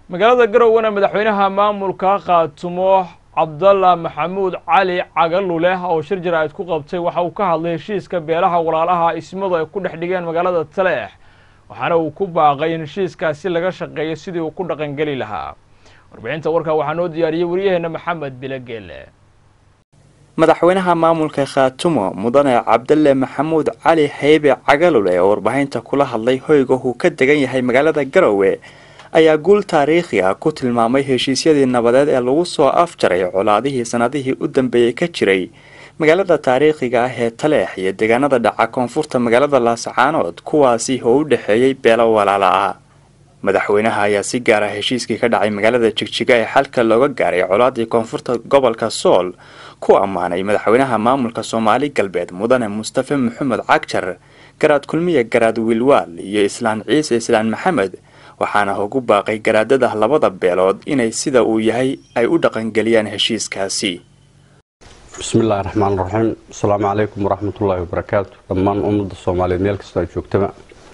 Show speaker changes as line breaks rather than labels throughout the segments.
magaalada garowena madaxweynaha maamulka qaatumo cabdalla maxamuud cali cagaluleh oo shir jaraa'id ku qabtay waxa uu ka hadlay heshiiska beelaha walaalaha ismadu ay ku dhex dhigeen magaalada taleex waxaana uu ku baaqay in heshiiskaasi laga shaqeeyo sidii uu ku dhaqangeli lahaa warbixinta warkaa waxaa noo diyaariyey waryaheena maxamed bilogeele
madaxweynaha maamulka khaatumo mudane cabdalle maxamuud cali haybe cagalule oo warbaahinta kula hadlay hoyga uu ka degan yahay magaalada garowe ayaa guul taariikhi ah ku tilmaamay heshiisyadii nabadeed ee lagu soo afjaray colaadihii sanadihii u dambeeyey ka jiray magaalada taariikhiga ah ee taleex iyo deegaanada dhaca koonfurta magaalada laasacaanood kuwaasi oo u dhexeeyey beelo walaala ah madaxweynaha ayaa si gaar ah heshiiskii ka dhacay magaalada jigjiga ee xalka looga gaaray colaadii koonfurta gobolka sool ku ammaanay madaxweynaha maamulka soomaali galbeed mudane mustafe maxamed cagjar garaad kulmiye garaad wiilwaal iyo islaan ciise islaan maxamed waxaana ugu baaqay garaadada labada beelood inay sida uu yahay ay u dhaqangeliyaan heshiiskaasi
bismillahi raxmaan raxiim asalaamu calaykum waraxmatullaahi wabarakaatu dhammaan ummadda soomaaliyeed meel kastoo ay joogtaba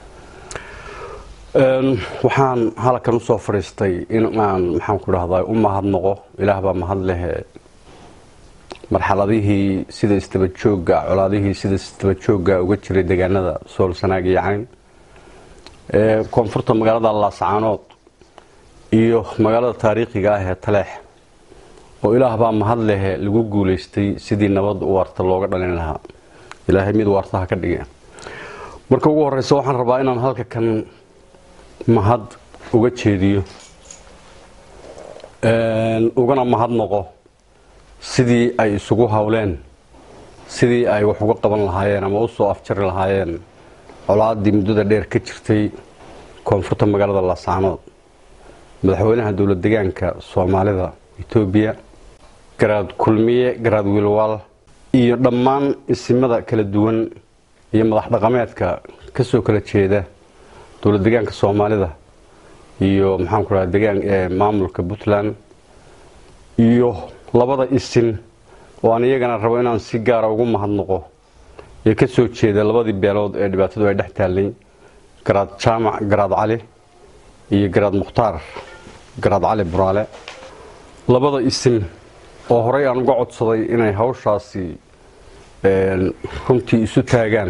waxaan halkan usoo fadhiistay in aan maxaanku dhahdaa u mahadnaqo ilaah baa mahad lehe marxaladihii sida istabajooga colaadihii sida istabajooga uga jiray deegaanada sool sanaag iyo cayn ee koonfurta magaalada laasacaanood iyo magaalada taariikhiga ah ee taleex oo ilaah baa mahad lehe lagu guulaystay sidii nabad waarta looga dhalin lahaa ilaahay mid waartaha ka dhige marka ugu horeysa waxaan rabaa inaan halka kan mahad uga jeediyo ugana mahad noqo sidii ay isugu howleen sidii ay wax uga qaban lahaayeen ama usoo afjari lahaayeen colaadii muddada dheer ka jirtay koonfurta magaalada laasaanood madaxweynaha dowlad degaanka soomaalida etoobiya garaad kulmiye garaad wiilwaal iyo dhammaan isimada kala duwan iyo madax dhaqameedka kasoo kala jeeda dowlad degaanka soomaalida iyo maxaanku raha degaan maamulka puntland iyo labada isin oo aan iyagana rabo inaan si gaara ugu mahadnaqo ee ka soo jeeda labadii beelood ee dhibaatadu ay dhex taallay garaad jaamac garaad cali iyo garaad mukhtaar garaad cali buraale labada isin oo horey aan uga codsaday inay hawshaasi runtii isu taagaan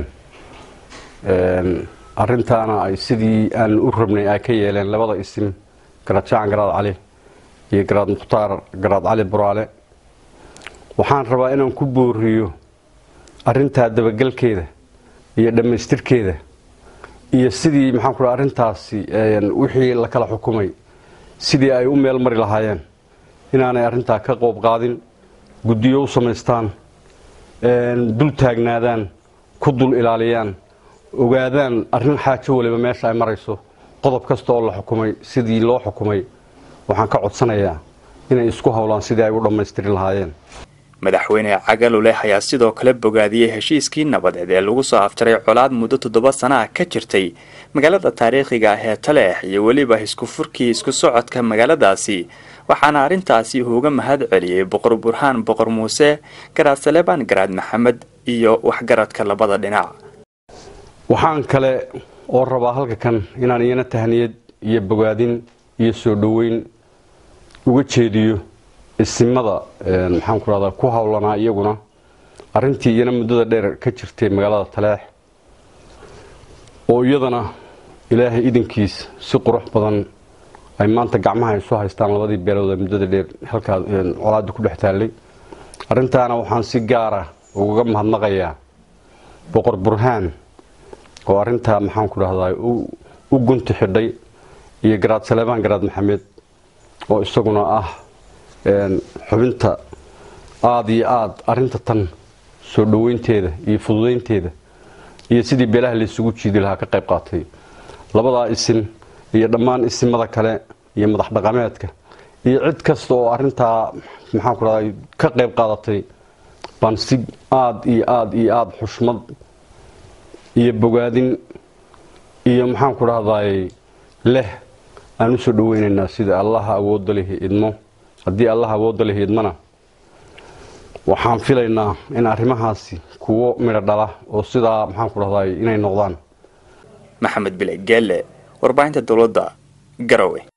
arintaana ay sidii aan u rabnay ay ka yeeleen labada isim garaad jaamac garaad cali iyo garaad mukhtaar garaad cali buraale waxaan rabaa inaan ku booriyo arintaa dabagelkeeda iyo dhammaystirkeeda iyo sidii maxaan ku dhaha arrintaasi wixii la kala xukumay sidii ay u meel mari lahaayeen inaanay arrintaa ka qoob qaadin guddiyo u samaystaan dul taagnaadaan ku dul ilaaliyaan ogaadaan arrin xaajo waliba meesha ay marayso qodob kasta oo la xukumay sidii loo xukumay waxaan ka codsanayaa inay isku howlaan sidii ay u dhammaystiri lahaayeen
madaxweyne cagaluleh ayaa sidoo kale bogaadiyey heshiiskii nabadeed ee lagu soo afjaray colaad muddo toddoba sana ah ka jirtay magaalada taariikhiga ah ee taleex iyo weliba isku furkii isku socodka magaaladaasi waxaana arrintaasi uga mahad celiyey boqor burhaan boqor muuse garaad saleebaan garaad maxamed iyo waxgaradka labada dhinac
waxaan kale oo rabaa halka kan inaan iyana tahniyad iyo bogaadin iyo soo dhoweyn uga jeediyo isimada maxaan ku rahdaa ku howlanaa iyaguna arrintii iyana muddada dheer ka jirtay magaalada taleex oo iyadana ilaahay idankiis si qurux badan ay maanta gacmaha isu haystaan labadii beelood ee muddada dheer halkaa colaadda ku dhex taallay arrintaana waxaan si gaara ugaga mahadnaqayaa boqor burhaan oo arrintaa maxaan ku dhahdaa u gunti xidhay iyo garaad saleebaan garaad maxamed oo isaguna ah xubinta aada iyo aada arrinta tan soo dhoweynteeda iyo fududeynteeda iyo sidii beelaha laysugu jiidi lahaa ka qayb qaatay labadaa isin iyo dhammaan isimada kale iyo madax dhaqameedka iyo cid kasta oo arrintaa maxaan ku dhahdaa ka qayb qaadatay baan si aada iyo aada iyo aada xushmad iyo bogaadin iyo maxaan ku dhahdaay leh aan usoo dhaweynaynaa sida allaha awoodda lihi idmo haddii allah awoodda lihi idmana waxaan filaynaa in arrimahaasi kuwo midho dhala oo sidaa maxaan ku dhahdaay inay noqdaan
maxamed bile geelle warbaahinta dowladda garowe